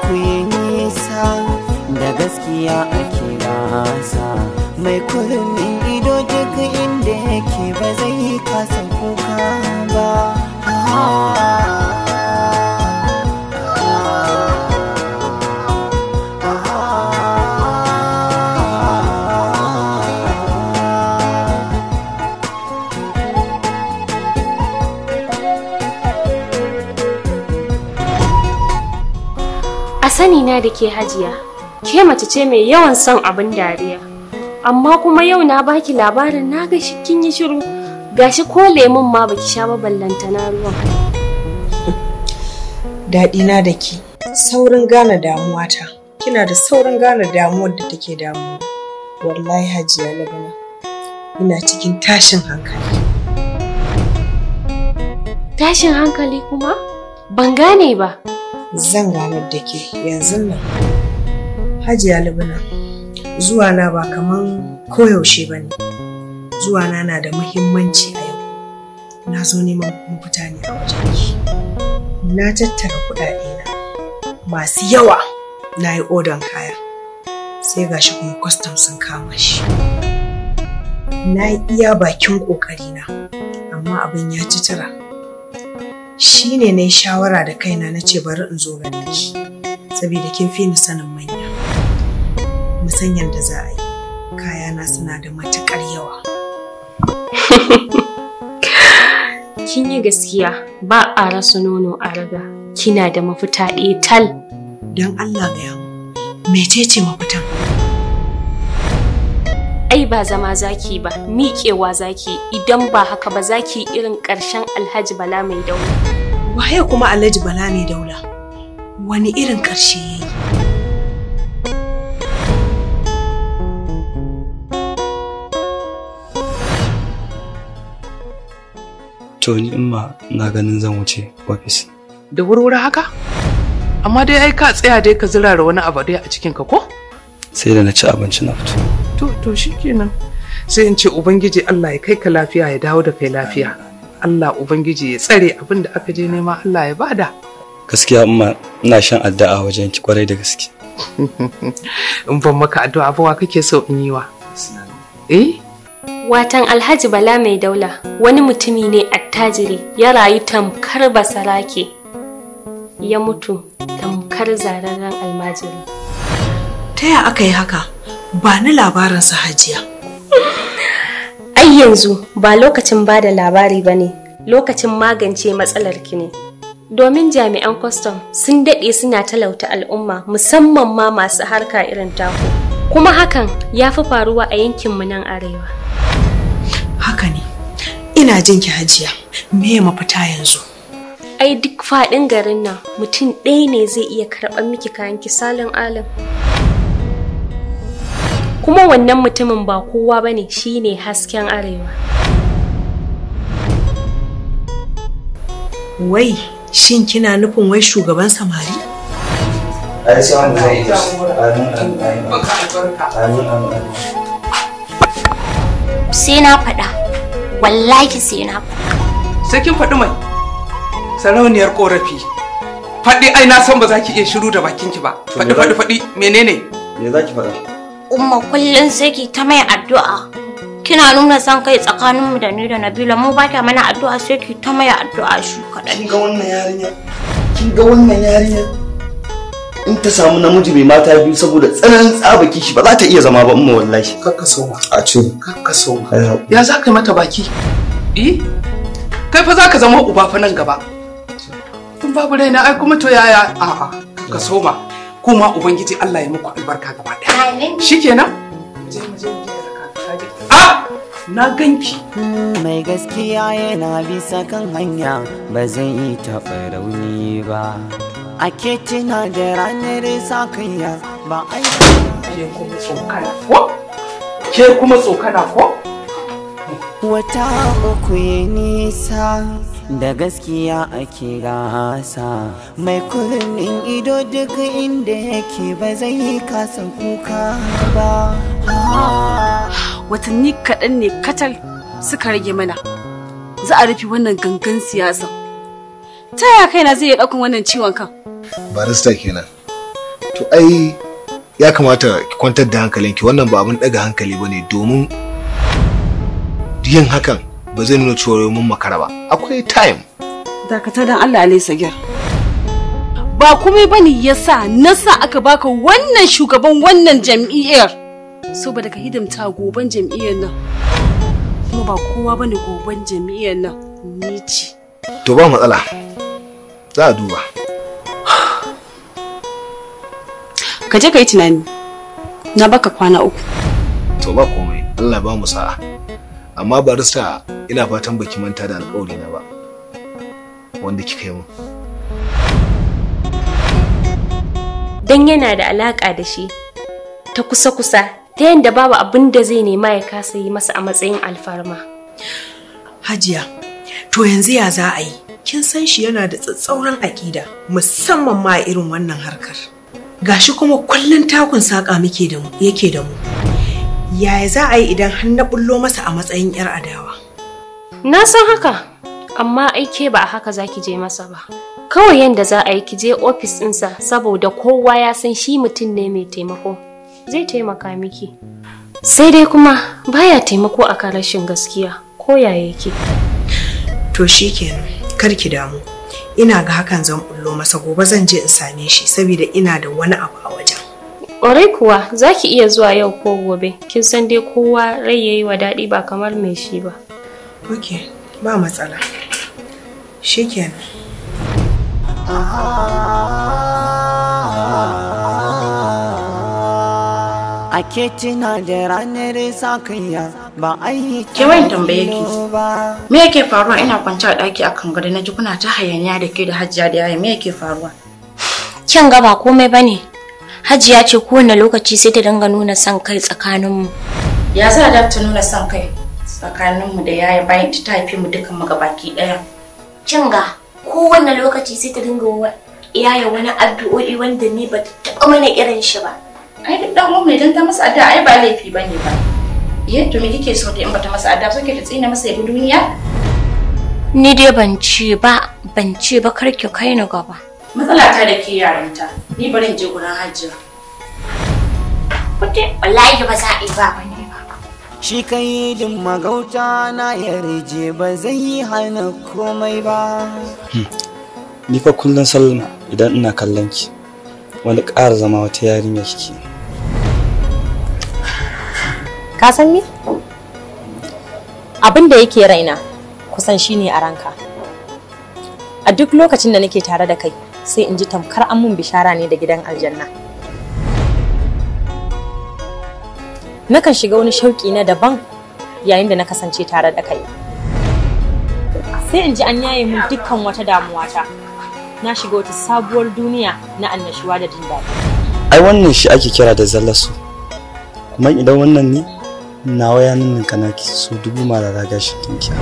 uku yi nisa da gaskiya ake gasa mai kurmin ido duk inda yake ba zai yi kasa kuka ba A sani na da ke hajiya, ke mace ce mai yawan son abin dariya. Amma kuma yau na baki labarin na ga shi kin yi shiru. Gashi ko lemun ma baki sha ba ballantana ruwan. daɗina da ki saurin gane damuwata kina da saurin gane damuwar da take damu wallahi hajiya labana ina cikin tashin hankali Tashin hankali kuma? Ban gane ba. zan ganar da ke yanzu nan hajiya labana zuwa na ba kaman koyaushe ba ne zuwa na na da muhimmanci a yau na zo neman mafita ne a wajenki na tattara kuɗaɗe na masu yawa na yi odon kaya sai gashi kuma kwastam sun kama shi na yi iya bakin ƙoƙarina amma abin ya ci tura shi ne na yi shawara da kaina na ce bari in zo gare ki saboda kin fi ni sanin manya musanyan da za a yi kayana suna da matuƙar yawa Kin yi gaskiya ba a rasa nono a raga. Kina da mafita ɗaya tal. don Allah gaya mu mecece mafitan Ai ba zama zaki ba, miƙewa zaki idan ba haka ba zaki irin ƙarshen Alhaji Bala mai dauna. waye kuma Alhaji Bala mai daula wani irin ƙarshe ya yi To ni in ma na ganin zan wuce ofis. da wurwuri haka amma dai ai ka tsaya dai ka zirara wani abu dai a cikin ka ko Sai da na ci abinci na fito. to to shikenan sai in ce ubangiji Allah ya kai ka lafiya ya dawo da kai lafiya Allah ubangiji ya tsare abin da aka je nema Allah ya bada Gaskiya amma ina shan addu'a wajen ki kwarai da gaske. in ban maka addu'a ba wa kake so in yi wa eh Watan Alhaji Bala mai daula wani mutumi ne attajiri ya rayu tamkar basarake. Ya mutu tamkar zararren almajiri. ta ya aka yi haka ba ni labarinsa hajiya Ai yanzu ba lokacin ba da labari ba ne, lokacin magance matsalar ki ne. Domin jami'an kwastam sun daɗe suna talauta al'umma musamman ma masu harka irin taku. Kuma hakan ya fi faruwa a yankinmu nan arewa. haka ne ina jin ki hajiya me mafita yanzu Ai duk faɗin garin nan mutum ɗaya ne zai iya karɓar miki kayan ki salin alin. Kuma wannan mutumin ba kowa ba ne shi ne hasken arewa. wai shin kina nufin wai shugaban samari Ai sai wanda zai yi. Amin amin baka albarka amin amin. sai na faɗa wallahi sai na faɗa sai kin faɗi mai sarauniyar korafi faɗi ai na san ba za ki iya shiru da bakinki ba faɗi faɗi faɗi menene Me za ki faɗa? umma kullum sai ki ta mai addu'a kina nuna san kai tsakaninmu da ni da Nabila mu ba ta mana addu'a sai ki ta mai addu'a shi kaɗai kin ga wannan yarinya kin ga wannan yarinya in ta samu namiji mai mata biyu saboda tsananin tsaba kishi ba za ta iya zama ba umma wallahi kakka soma a ce kakka soma ai haƙuri. ya za ka yi mata baki eh kai fa za ka zama uba fa nan gaba in babu raina ai kuma to yaya a'a kakka soma kuma ubangiji Allah ya muku albarka gaba ɗaya Amin. shikenan je mu je mu je da kaka a na ganki mai gaskiya yana bisa kan hanya ba zai yi taɓa rauni ba ake tuna da ranar sakayya ba ai ke kuma tsokana ko ke kuma tsokana ko wata uku ya nisa da gaskiya ake gasa mai kurnin ido duk inda yake ba zai yi kasa kuka ba watanni kaɗan ne katal suka rage mana za a rufe wannan gangan siyasa ta yaya kaina zai iya ɗaukan wannan ciwon kan barista kenan to ai ya kamata ki kwantar da hankalinki wannan ba abin daga hankali bane domin yin hakan ba zai nuna cewa mun makara ba akwai time Dakata dan Allah alai sagir. Ba komai bane yasa nasa aka baka wannan shugaban wannan jam'iyyar. Saboda ka hidimta goban jam'iyyar nan. Kuma ba kowa bane goban jam'iyyar nan. Ni ce. to ba matsala za a duba Ka je ka yi tunani. Na baka kwana uku. to ba komai Allah ba mu sa'a amma barista ina fatan baki manta da alƙawari na ba wanda kika yi mun don yana da alaƙa da shi ta kusa-kusa ta yadda babu abin da zai nema ya kasa yi masa a matsayin alfarma. Hajiya, to yanzu ya za a yi? Kin san shi yana da tsatsauran aƙida, musamman ma a irin wannan harkar. Gashi kuma kullum takun saƙa muke da mu, yake da mu. Yaya za a yi idan har na bullo masa a matsayin 'yar adawa? Na san haka, amma aike ba a haka za ki je masa ba. Kawai yadda za a yi ki je ofis ɗinsa saboda kowa ya san shi mutum ne mai taimako. Zai taimaka miki. Sai dai kuma baya taimako akan rashin gaskiya ko ya yake. To shi kenan, kar ki damu. Ina ga hakan zan bullo masa gobe zan je in same shi saboda ina da wani abu a wajen. Ƙwarai kuwa za ki iya zuwa yau ko gobe, kin san dai kowa rai yayi wa daɗi ba kamar mai shi ba. Ok, ba matsala. Shi kenan. Ake tuna da ranar sakayya ba a yi Ke wayan tambaye ki. Me yake faruwa ina kwance a ɗaki akan gado na ji kuna ta hayaniya da ke da hajjiya da yaya me yake faruwa? Kyan ga ba komai bane. Hajiya ce kowane lokaci sai ta dinga nuna son kai tsakaninmu. Ya za a ta nuna son kai tsakaninmu da yaya bayan ta haife mu dukan mu gabaki ɗaya. Kin ga kowane lokaci sai ta dinga wa yaya wani addu'o'i wanda ni ba ta taɓa mana irin shi ba. Ai duk ɗan uwan idan ta masa addu'a ai ba laifi bane ba. Yadda me kike so da in bata masa addu'a so ke ta tsina masa yabi duniya? Ni dai ban ce ba, ban ce ba kar ki kai ni gaba. Matsala ta da ke yaranta, ni bari in je gurin hajjiya. Kuɗi wallahi ba za a yi ba bane ba. Shi kai din magauta na yarje ba zai yi hana komai ba. Ni fa kullum Salma idan ina kallon ki wani ƙara zama wata yarinya kike. Ka san me? Abin da yake raina kusan shine a ranka. A duk lokacin da nake tare da kai sai in ji tamkar an mun bishara ne da gidan aljanna. Nakan shiga wani shauƙi na daban yayin da na kasance tare da kai. Sai in ji an yaye mun dukkan wata damuwata. Na shiga wata sabuwar duniya na annashuwa da jin daɗi. Ai wannan shi ake kira da zallasu. Kuma idan wannan ne nawa ya ninninka naki su dubu marara gashin kinkiya.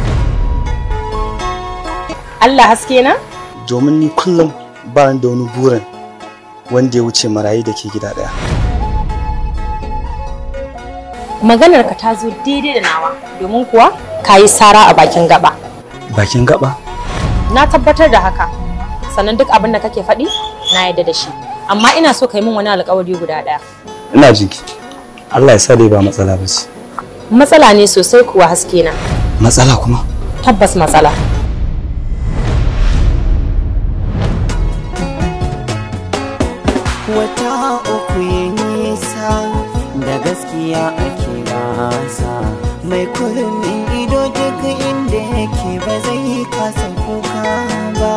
Allah haske na? Domin ni kullum ba ni da wani burin wanda ya wuce marayu da ke gida ɗaya. Maganar ka ta zo daidai da nawa domin kuwa ka yi sara a bakin gaba. Bakin gaba? Na tabbatar da haka. Sannan duk abin da kake faɗi na yarda da shi. Amma ina so ka yi min wani alƙawari guda ɗaya. Ina jinki. Allah ya sa dai ba matsala ba ce. Matsala ne sosai kuwa haske na. Matsala kuma? Tabbas matsala. Wata uku ya nisa da gaskiya ake gasa mai kurmin ido duk inda yake ba zai kasa kuka ba.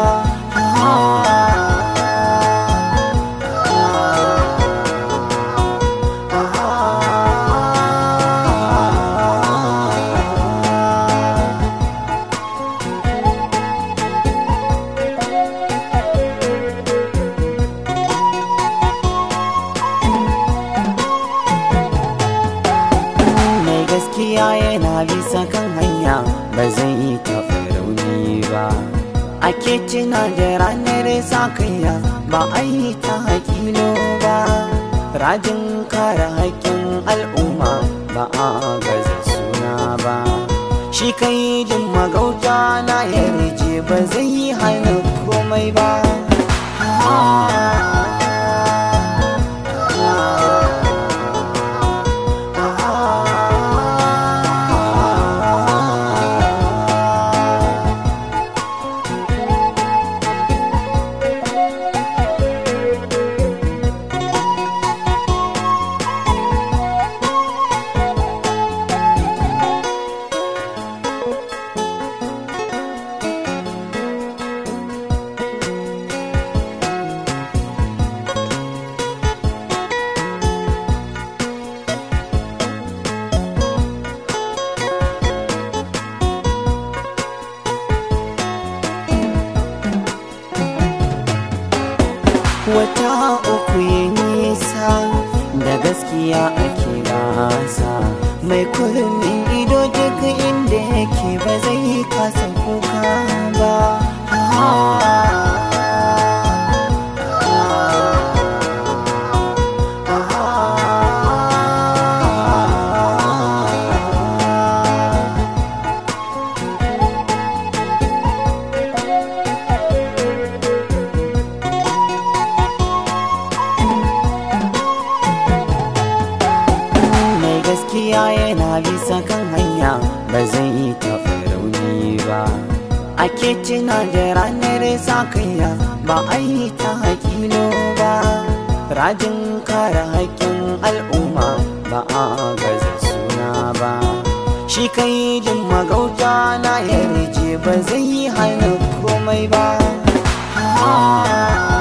mai gaskiya yana bisa kan hanya ba zai yi taɓa rauni ba ake tuna da ranar sakayya ba a yi ta hakilo ba rajin kare haƙƙin al'umma ba a gaza suna ba shi kai din magauta na yarje ba zai yi hana komai ba gaskiya ake gasa mai kurmin ido duk inda yake ba zai kasa kuka ba mai gaskiya yana bisa kan hanya ba zai yi taɓa rauni ba ake cina da ranar sakayya ba a yi ta hakilo ba rajin kare haƙƙin al'umma ba a gaza suna ba shi kai jin magauta na yarje ba zai hana komai ba